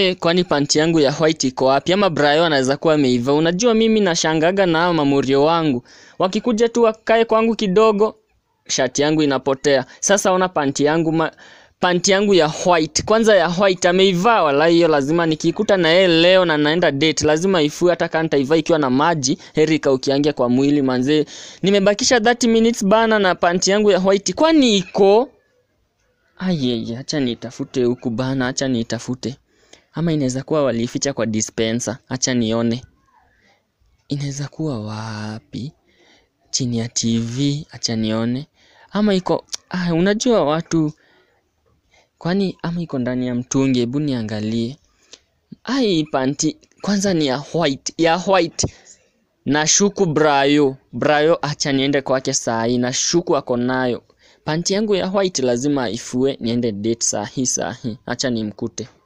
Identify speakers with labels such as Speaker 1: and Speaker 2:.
Speaker 1: Eh, kwani panti yangu ya white iko wapi? Ama Brayo anaweza kuwa ameiva. Unajua mimi nashangaga na hao mamurio wangu. Wakikuja tu wakae kwangu kidogo, shati yangu inapotea. Sasa ona panti yangu ma, panti yangu ya white. Kwanza ya white ameivaa wala hiyo lazima nikikuta na yeye leo na naenda date lazima ifue hata kama nitaivaa ikiwa na maji heri kaukiangia kwa mwili manze. Nimebakisha 30 minutes bana na panti yangu ya white. Kwani iko? Ayeye, acha nitafute huku bana, acha nitafute. Ama inaweza kuwa walificha kwa dispenser. Acha nione. Inaweza kuwa wapi? Chini ya TV. Acha nione. Ama iko ah, unajua watu kwani ama iko ndani ya mtungi. Hebu niangalie. Ai, panti kwanza ni ya white, ya white. Nashuku Brayo. Brayo acha niende kwake saa hii. Nashuku ako nayo. Panti yangu ya white lazima ifue niende date saa hii saa hii. Acha nimkute.